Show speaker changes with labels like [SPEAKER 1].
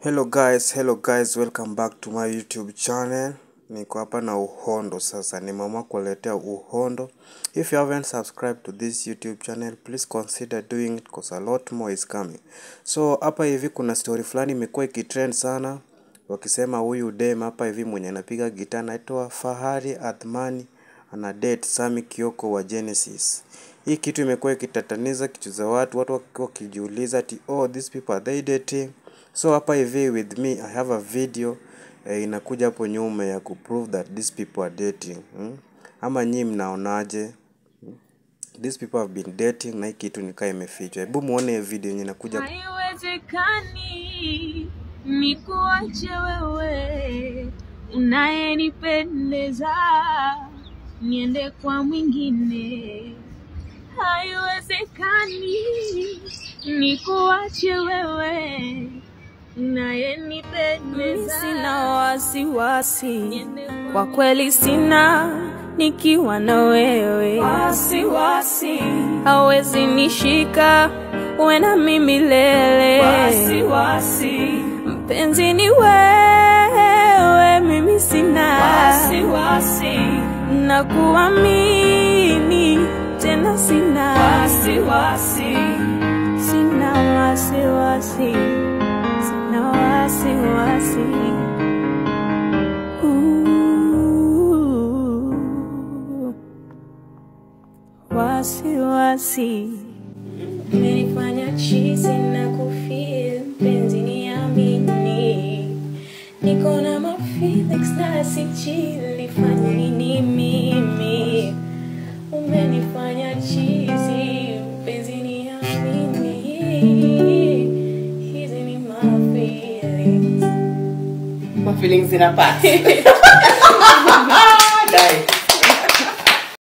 [SPEAKER 1] Hello guys, hello guys, welcome back to my YouTube channel. Niko hapa na uhondo sasa, nimeamua kuletea uhondo. If you haven't subscribed to this YouTube channel, please consider doing it because a lot more is coming. So hapa hivi kuna story fulani imekuwa ikitrend sana, wakisema huyu dem hapa hivi mwenye anapiga gitaa anaitwa Fahari Athmani ana date Sami Kioko wa Genesis. Hii kitu imekuwa ikitataniza kichwa za watu, watu wakiwa wakijiuliza ati oh these people are they dating? So hapa hivi with me I have a video eh, inakuja hapo nyuma ya kuprove that these people are dating hmm? Ama nyinyi mnaonaje? These people have been dating na hii kitu nikaa imefichwa. Hebu muone hii video yenye inakuja
[SPEAKER 2] Haiwezekani nikuache wewe unayenipendeza niende kwa mwingine. Haiwezekani nikuache wewe unayenipendeza.
[SPEAKER 3] Sina wasiwasi, kwa kweli sina, nikiwa na wewe wasiwasi, hawezi nishika, uwe na mimi milele wasiwasi, mpenzi ni wewe, mimi sina wasiwasi, na kuamini tena sina wasiwasi, sina wasiwasi, sina wasiwasi. Ooh, wasiwasi umenifanya chizi na kufeel mpenzi niamini niko na mafeelings na sijili fanya nini mimi umenifanya chizi mpenzi niamini hizi ni my feelings
[SPEAKER 4] My feelings zinapata